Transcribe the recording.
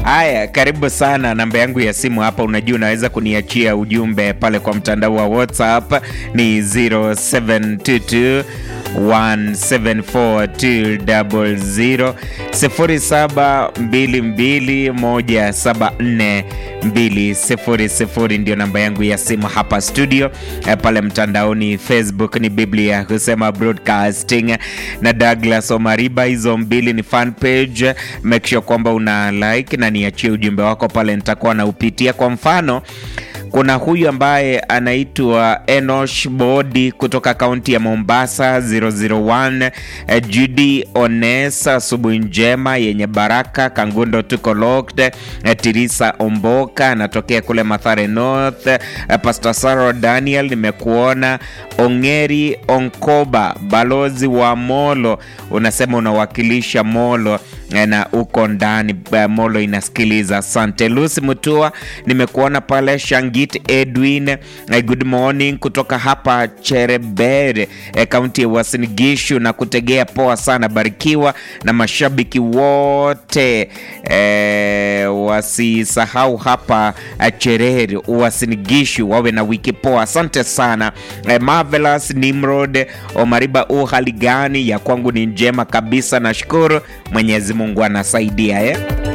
Haya, karibu sana. Namba yangu ya simu hapa, unajua unaweza kuniachia ujumbe pale kwa mtandao wa WhatsApp ni 0722 174 0722174200 ndio namba yangu ya simu hapa studio. Eh, Pale mtandaoni Facebook ni Biblia husema broadcasting na Douglas Omariba, hizo mbili ni fan page. Make sure kwamba una like na niachie ujumbe wako pale, nitakuwa naupitia. Kwa mfano kuna huyu ambaye anaitwa Enosh Bodi kutoka kaunti ya Mombasa 001. Eh, Judy Onesa, asubuhi njema yenye baraka. Kangundo tuko locked. Eh, Tirisa Omboka anatokea kule Mathare North. Eh, Pastor Saro Daniel nimekuona. Ongeri Onkoba, balozi wa Molo, unasema unawakilisha Molo eh, na uko ndani eh, Molo inasikiliza. Asante. Lucy Mutua nimekuona pale. Shangit Edwin, eh, good morning kutoka hapa Cherebere, eh, kaunti ya Uasin Gishu na kutegea poa sana. Barikiwa na mashabiki wote eh, wasisahau hapa eh, Cherere Uasin Gishu wawe na wiki poa. Asante sana eh, Marvelous Nimrod Omariba, u hali gani? Ya kwangu ni njema kabisa, nashukuru Mwenyezi Mungu anasaidia eh.